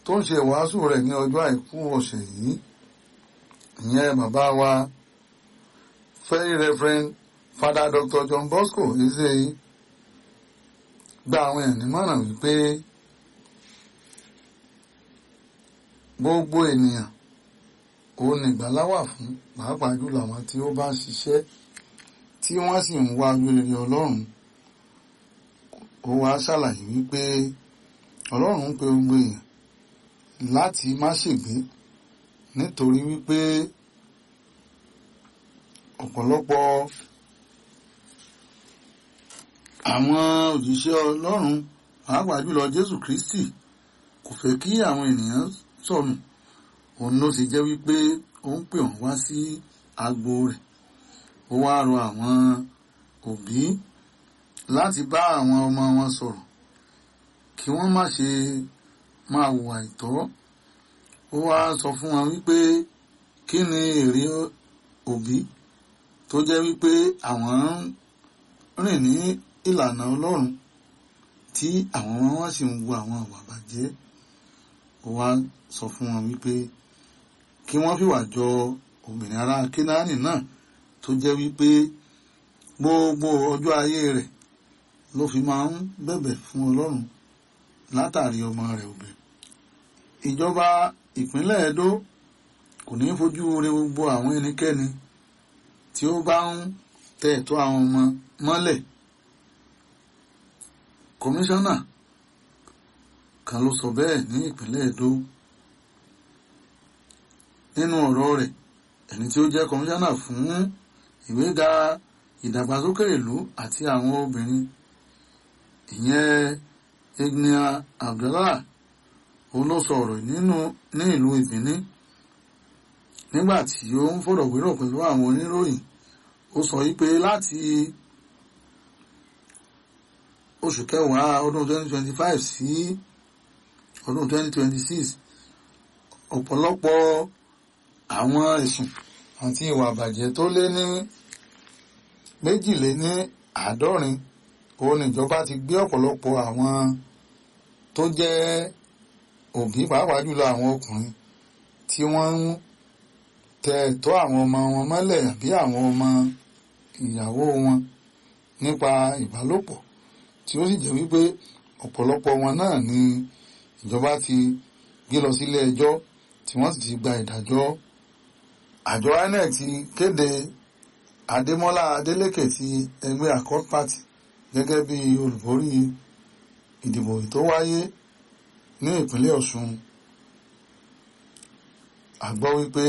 tó ń ṣe ìwàásù rẹ̀ ní ọjọ́ àìkú ọ̀sẹ̀ yìí ìyẹn bàbá wa very reverend father dr john bosco ezeyi gba àwọn èèyàn nímọ̀ràn wípé gbogbo ènìyàn òun nìgbàlà wà fún pàápàá jùlọ àwọn tí ó bá ṣiṣẹ́ tí wọ́n sì ń wá rere ọlọ́run ó wá ṣàlàyé wípé ọlọ́run ń pe gbogbo èèyàn láti má ṣègbé nítorí wípé ọ̀pọ̀lọpọ̀ àwọn òjíṣẹ́ ọlọ́run pàápàá jùlọ jésù kristi kò fẹ́ kí àwọn ènìyàn sọnù òun ló ṣe jẹ́ wípé ó ń pè wọ́n wá sí agbo rẹ̀ ó wá rọ àwọn òbí láti bá àwọn ọmọ wọn sọ̀rọ̀ kí wọ́n má ṣe máa hùwà ìtọ́ ó wá sọ fún wọn wípé kí ni èrè òbí tó jẹ́ wípé àwọn ń rìn ní ìlànà ọlọ́run tí àwọn ọmọ wọn sì ń wo àwọn àwà bàjẹ́ ó wá sọ fún wọn wípé kí wọ́n fìwà jọ obìnrin ará kínáàní náà tó jẹ́ wípé gbogbo ọjọ́ ayé rẹ̀ ló fi máa ń bẹ̀bẹ̀ fún ọlọ́run látàrí ọmọ rẹ̀ obìnrin ìjọba ìpínlẹ̀ Ẹdó kò ní fojú re gbogbo àwọn ẹnikẹ́ni tí ó bá ń tẹ ẹ̀tọ́ àwọn ọmọ mọ́lẹ̀ kọmíṣánná kan ló sọ bẹ́ẹ̀ ní ìpínlẹ̀ Ẹdó nínú ọ̀rọ̀ rẹ̀ ẹni tí ó jẹ́ kọmíṣánná fún ìgbéga ìdàgbàsókè ìlú àti àwọn obìnrin ìyẹn Ignia Abdullah òun ló sọ ọ̀rọ̀ nínú ní ìlú Ìbíní nígbà tí ó ń fọ̀rọ̀wérọ̀ pẹ̀lú àwọn oníròyìn ó sọ wípé láti oṣù kẹwàá ọdún 2025 sí ọdún 2026 ọ̀pọ̀lọpọ̀ àwọn ẹ̀sùn àti ìwà àbàjẹ́ tó lé ní méjìlé ní àádọ́rin òun níjọba ti gbé ọ̀pọ̀lọpọ̀ àwọn tó jẹ́ òbí pàápàá jùlọ àwọn ọkùnrin tí wọ́n ń tẹ ẹ̀tọ́ àwọn ọmọ wọn mọ́lẹ̀ àbí àwọn ọmọ ìyàwó wọn nípa ìbálòpọ̀ tí ó sì jẹ́ wípé ọ̀pọ̀lọpọ̀ wọn náà ni ìjọba ti gbé lọ sílé ẹjọ́ tí wọ́n sì ti gba ìdájọ́ àjọ INEC ti kéde Adémọ́lá Adélékè ti ẹgbẹ́ Accord Party gẹ́gẹ́ bí olùborí ìdìbò tó wáyé ní ìpínlẹ̀ Ọ̀ṣun a gbọ́ wípé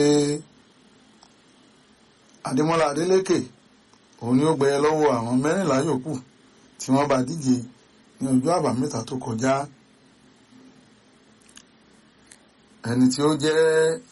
Adémọ́lá Adélékè òun ni ó gbẹ̀yẹ lọ́wọ́ àwọn mẹ́rìnlá yòókù tí wọ́n bá díje ní ọjọ́ àbámẹ́ta tó kọjá ẹni tí ó jẹ́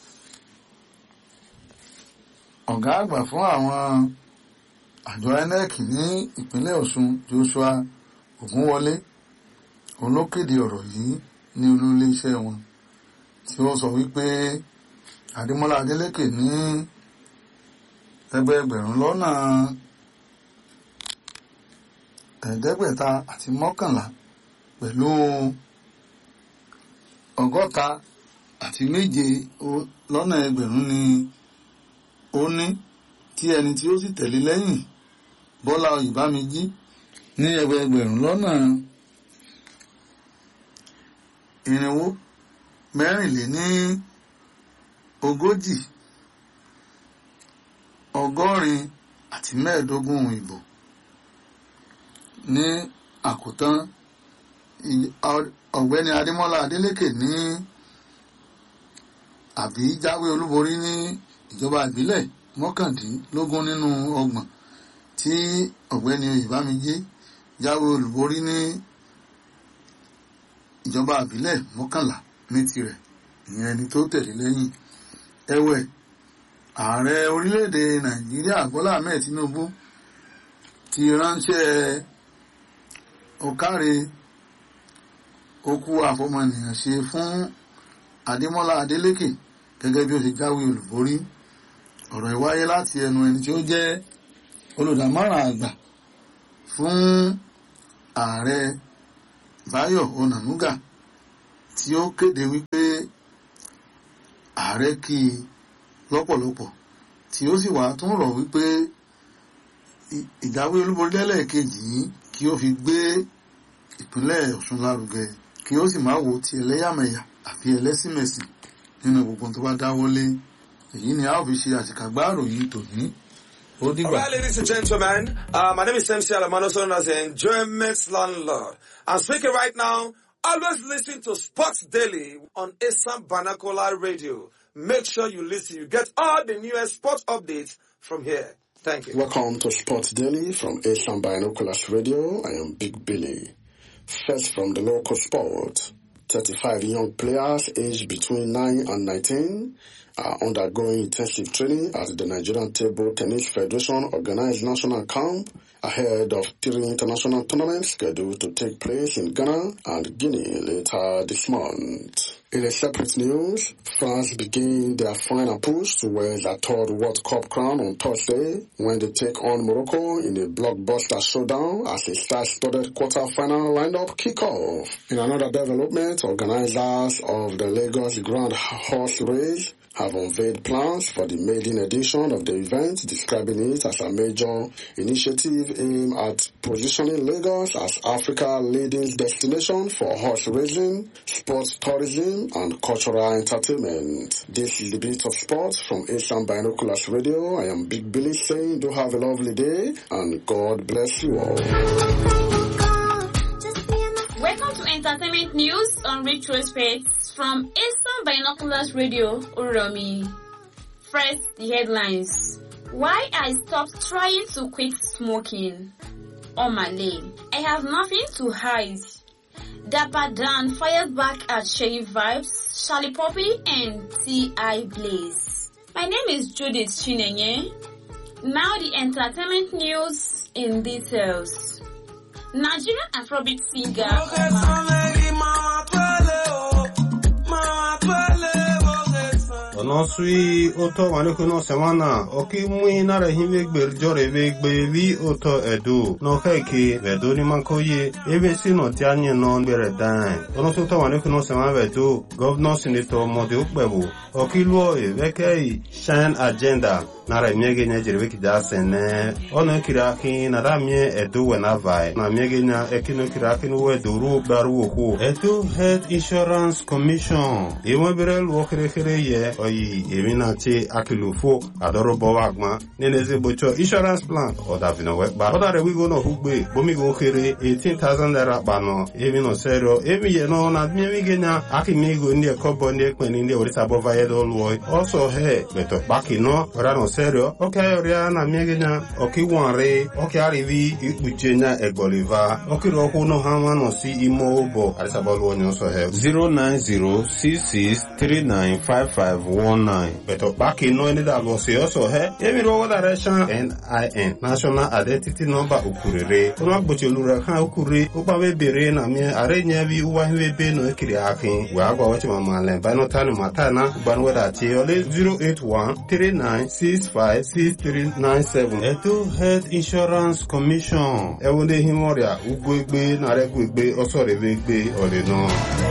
ọ̀gá àgbà fún àwọn àjọ INEC ní ìpínlẹ̀ Ọ̀ṣun Joshua Ògúnwọlé òun ló kéde ọ̀rọ̀ yìí ní olú iléeṣẹ́ wọn tí ó sọ wípé Adémọ́lá Adélékè ní ẹgbẹẹgbẹ̀rún lọ́nà ẹ̀ẹ́dẹ́gbẹ̀ta àti mọ́kànlá pẹ̀lú ọgọ́ta àti méje lọ́nà ẹgbẹ̀rún ni ó ní tí ẹni tí ó sì tẹ̀lé lẹ́yìn Bọ́lá Oyèbámijí ní ẹgbẹẹgbẹ̀rún lọ́nà irinwó mẹ́rìnléní ogójì ọgọ́rin àti mẹ́ẹ̀ẹ́dógún ìbò ní àkótán ọ̀gbẹ́ni Adémọ́lá Adélékè ní àbí jáwé olúborí ní ìjọba ìbílẹ̀ mọ́kàndínlógún nínú ọgbọ̀n tí ọ̀gbẹ́ni Oyèbámijí jáwé olúborí ní ìjọba ìbílẹ̀ mọ́kànlá ní tirẹ̀ ìyẹn ẹni tó tẹ̀lé lẹ́yìn ẹ̀wẹ̀ ààrẹ orílẹ̀-èdè Nàìjíríà Bọ́lá Ahmed Tinubu ti ránṣẹ́ ọ̀káre okú àfọmọnìyàn ṣe fún Adémọ́lá Adélékè gẹ́gẹ́ bí ó ti jáwé olùborí ọ̀rọ̀ ìwáyé láti ẹnu ẹni tí ó jẹ́ olùdámọ̀ràn àgbà fún ààrẹ Báyọ̀ Onànúgà tí ó kéde wípé ààrẹ kí i lọ́pọ̀lọpọ̀ tí ó sì wá tún rọ̀ wípé ìjáwé olúborí lẹ́lẹ́ẹ̀kejì yìí kí ó fi gbé ìpínlẹ̀ Ọ̀ṣun lárugẹ kí ó sì má wo ti ẹlẹ́yàmẹ̀yà àbí ẹlẹ́sìnmẹ̀sìn nínú gbogbo tó bá dáwọ́lé èyí ni a ó fi ṣe àṣìkàgbá àròyìn tòní ó All dìgbà. right, ladies and gentlemen, uh, my name is MC Alamano, known as the Enjoyment Landlord. I'm speaking right now. Always listen to Sports Daily on Assam Banakola Radio. Make sure you listen. You get all the newest sports updates from here. Thank you. Welcome to Sports Daily from Asian Binoculars Radio. I am Big Billy. First from the local sport, 35 young players aged between 9 and 19 are undergoing intensive training at the Nigerian Table Tennis Federation organized national camp ahead of three international tournaments scheduled to take place in Ghana and Guinea later this month. In a separate news, France begin their final push towards their third World Cup crown on Thursday when they take on Morocco in a blockbuster showdown as a star-studded quarter-final lineup kick-off. In another development, organizers of the Lagos Grand Horse Race have unveiled plans for the maiden edition of the event, describing it as a major initiative aimed at positioning Lagos as Africa's leading destination for horse racing, sports tourism, and cultural entertainment. This is the bit of sports from Asian Binoculars Radio. I am Big Billy saying do have a lovely day and God bless you all. Welcome to Entertainment News on Retrospect from Eastern Binoculars Radio, Uromi. First, the headlines. Why I stopped trying to quit smoking. On my lane. I have nothing to hide. Dapper Dan fired back at Sherry Vibes, Charlie Poppy, and T.I. Blaze. My name is Judith Chinenye. Now the entertainment news in details. Nigerian Afrobeat singer ono sui oto maneko no semana oki mui nara hime gber jore ve gbe vi oto edu no keke vedo ni manko ye ebe si no ti anye no gbere dan ono so to maneko no semana vedo governor senator mode ukpebu oki luo e veke shine agenda nara miege nya jere veki da sene ono kira ki na da mie edu we na vai na miege nya ekino kira ki no we duru gbaru oku edu health insurance commission iwe bere luo kere kere ye oyi emi na ti akilufo adoro bowa agba nene ze bocho insurance plan oda vino we gba oda re wigo no hugbe bomi go kere 18000 naira gba no emi no serio emi ye no na mi mi genya aki mi go ndi ekobo ndi ekpeni ndi orisa bova ye do luo also he beto baki no ora no serio oke ayoria na mi genya oki wanre oki arivi ikpuche nya egboliva oki ro hu no ha no si imo obo arisa bo luo nyo so he 09066395519 beto baki no ni da lo se also he emi ro wada resha NIN national identity number ukurere ono agboche lura kan ukure ukpa be bere na mi are nya bi uwa hiwe be no ekiri akin wa agwa wachi mama le ba no tani mata na ban wada ti ole 08139656397 eto health insurance commission ewonde himoria ugbo egbe na regu egbe osore egbe ole no